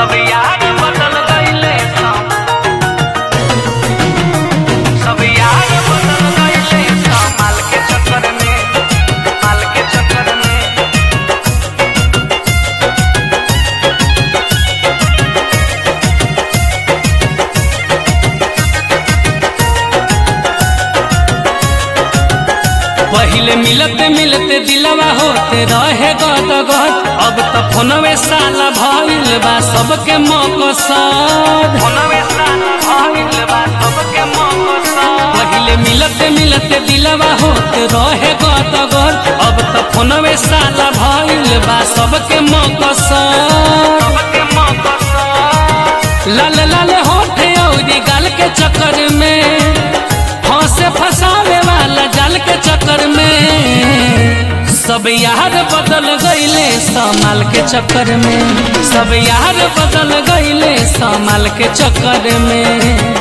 सब यार बदल गईले सब सब यार बदल गईले सब माल के चक्कर में माल के चक्कर में पहिले मिलते मिलते दिलवा होते रहे गद गद अब त फोनवे साला भइल बा सबके मकसद फोनवे साला भइल बा सबके मकसद पहिले मिलते मिलते दिलवा होते रहे गद गद अब त फोनवे साला भइल बा सबके मकसद सबके मकसद लाल लाल होठे औरी गाल के चक्कर में फंसे फसावे वाला जाल के चक्कर में सब यार बदल गईले समाल के चक्कर में सब यार बदल गईले समाल के चक्कर में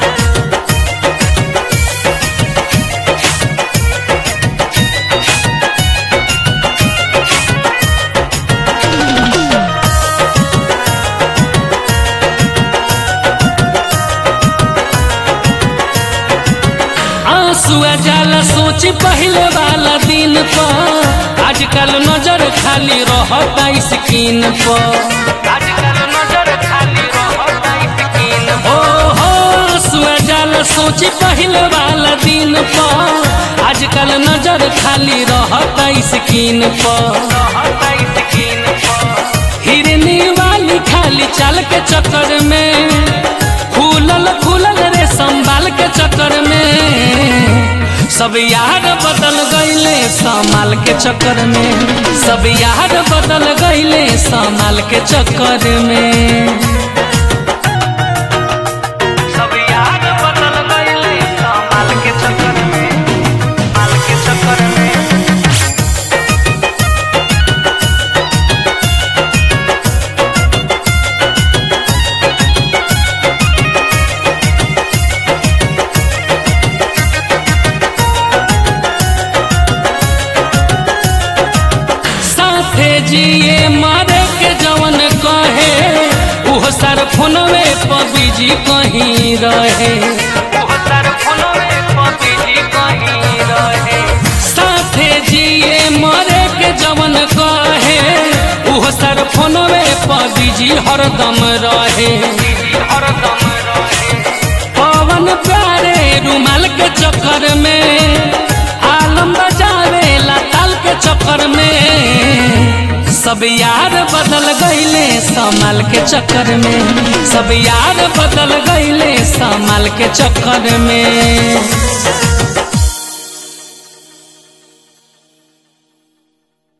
आंसुआ जाला सोच पहले वाला दिन पर आजकल नजर खाली रहता स्किन पर आजकल नजर खाली रहता स्किन ओ हो आंसुआ जाला सोच पहले वाला दिन पर आजकल नजर खाली रहता स्किन पर रहता स्किन पर हिरनी वाली खाली चाल के चक्कर में खुलल खुलल रे संभाल के चक्कर में सब यार बदल गईले संभाल के चक्कर में सब यार बदल गईले संभाल के चक्कर में सब यार बदल गईले संभाल के चक्कर में संभाल के चक्कर में साथे जिए मारे के जवन कहे उह सर फोनवे पर बिजी कहीं रहे उह सर फोनवे पर बिजी कहीं रहे साथे जिए मारे के जवन कहे उह सर फोनवे पर बिजी हरदम रहे हरदम रहे पवन प्यारे रुमाल के चक्कर में आलम बजावे ताल के चक्कर में सब यार बदल गईले समाल के चक्कर में सब यार बदल गईले समाल के चक्कर में